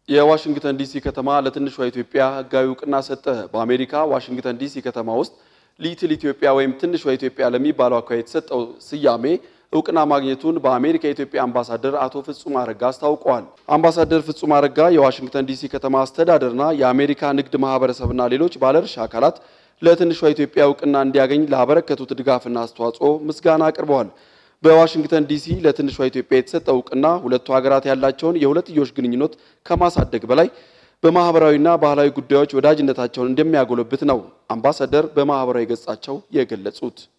የዋሽንግተን ዲሲ ከተማ ለትንሿ ኢትዮጵያ ሕጋዊ እውቅና ሰጠ። በአሜሪካ ዋሽንግተን ዲሲ ከተማ ውስጥ ሊትል ኢትዮጵያ ወይም ትንሿ ኢትዮጵያ ለሚባለው አካባቢ የተሰጠው ስያሜ እውቅና ማግኘቱን በአሜሪካ የኢትዮጵያ አምባሳደር አቶ ፍጹም አረጋ አስታውቀዋል። አምባሳደር ፍጹም አረጋ የዋሽንግተን ዲሲ ከተማ አስተዳደርና የአሜሪካ ንግድ ማህበረሰብና ሌሎች ባለድርሻ አካላት ለትንሿ ኢትዮጵያ እውቅና እንዲያገኝ ላበረከቱት ድጋፍና አስተዋጽኦ ምስጋና አቅርበዋል። በዋሽንግተን ዲሲ ለትንሿ ኢትዮጵያ የተሰጠው እውቅና ሁለቱ ሀገራት ያላቸውን የሁለትዮሽ ግንኙነት ከማሳደግ በላይ በማህበራዊና ባህላዊ ጉዳዮች ወዳጅነታቸውን እንደሚያጎለብት ነው አምባሳደር በማህበራዊ ገጻቸው የገለጹት።